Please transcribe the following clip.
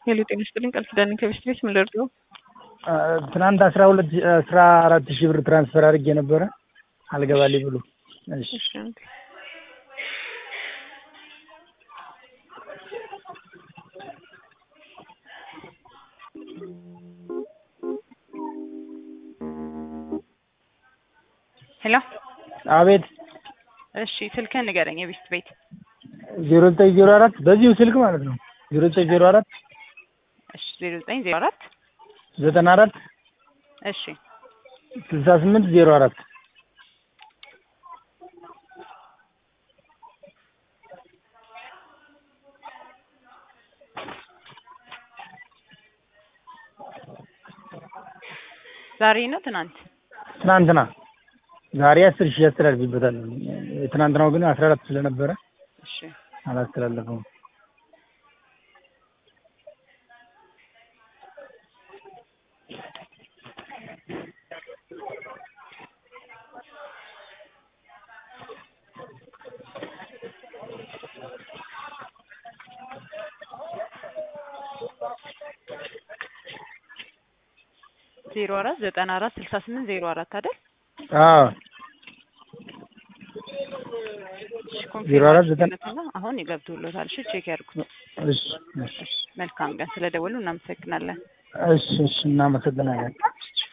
ሄሎ ጤና ይስጥልኝ ቃል ኪዳን ከቤስት ቤት ምን ልርዳው? ትናንት አስራ ሁለት አስራ አራት ሺህ ብር ትራንስፈር አድርጌ ነበረ አልገባልኝ ብሎ። እሺ እሺ አንዴ ሄሎ አቤት እሺ ስልክህን ንገረኝ የቤስት ቤት ዜሮ ዘጠኝ ዜሮ አራት በዚሁ ስልክ ማለት ነው ዜሮ ዘጠኝ ዜሮ አራት እሺ ዜሮ ዘጠኝ ዜሮ አራት ዘጠና አራት እሺ ስልሳ ስምንት ዜሮ አራት ዛሬ ነው ትናንት ትናንትና ዛሬ አስር ሺህ ያስተላልፍበታል። ትናንትናው ግን አስራ አራት ስለነበረ እሺ አላስተላለፈውም። ዜሮ አራት ዘጠና አራት ስልሳ ስምንት ዜሮ አራት አይደል? አዎ እሺ ዜሮ አራት ዘጠና ኮንፊርም አሁን ይገብቶሎታል። እሺ ቼክ ያድርጉት። እሺ እሺ መልካም ቀን። ስለደወሉ እናመሰግናለን። እሺ እሺ እናመሰግናለን።